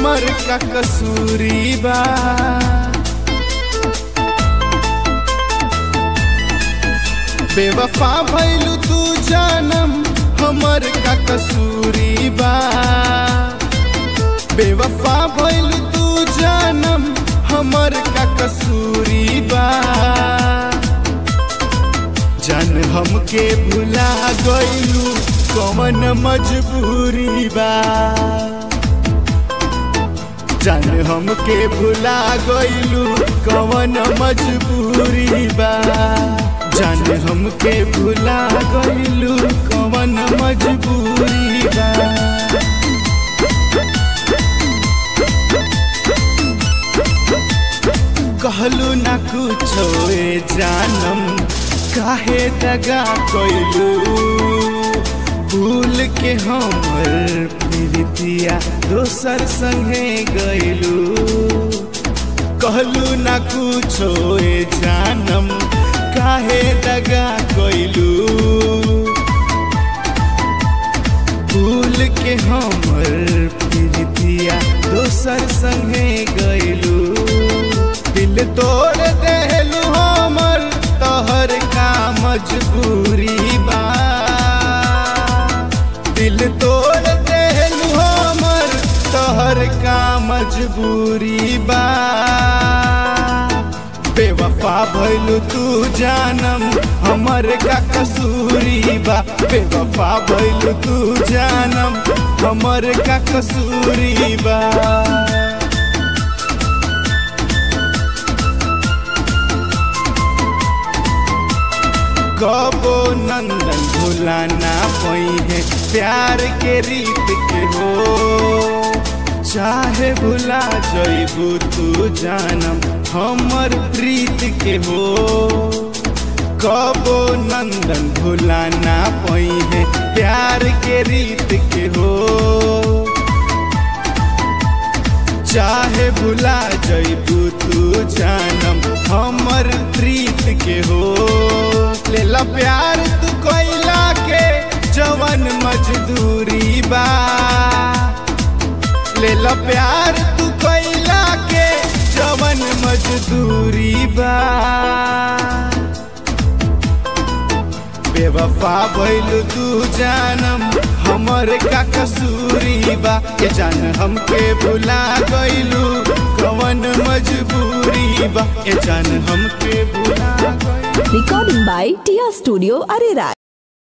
हमर का कसूरी बा बेवफा भैलू तू जानम हमर का कसूरी बा बेवफा भैलू तू जानम हमर का कसूरी बा जान हमके भुला गइलू कवन मजबूरी बा जान हमके भुला गइलू कवन मजबूरी बा जान हमके भुला गइलू कवन मजबूरी बा कहलू ना कुछो ए जानम काहे दगा कइलू भूल के हमर प्रीतिया दोसर संगे गइलू कहलू ना कुछो ए जानम काहे दगा कइलू भूल के हमर प्रीतिया दोसर संगे गइलू दिल तोड़ देलू हमर तोहर का मजबूरी बा दिल तोड़ देलू हमर तोहर का मजबूरी बा बेवफा भइलू तू जानम हमर का कसूरी बा बेवफा भइलू तू जानम हमर का कसूरी बा कबो नंदन भुलाना पई है प्यार के रीत के हो चाहे भुला जइबू तू जानम हमर प्रीत के हो कबो नंदन भुलाना पई है प्यार के रीत के हो चाहे भुला जइबू तू जानम हमर प्रीत के हो लेला प्यार तू कोइला के जवन मजदूरी बा लेला प्यार तू कोइला के जवन मजदूरी बा बेवफा भइलू तू जानम हमर का कसूरी बा के जान हमके भुला गइलू कवन मजबूरी बा के जान हमके भुला गइलू Recording by Tia Studio Arera.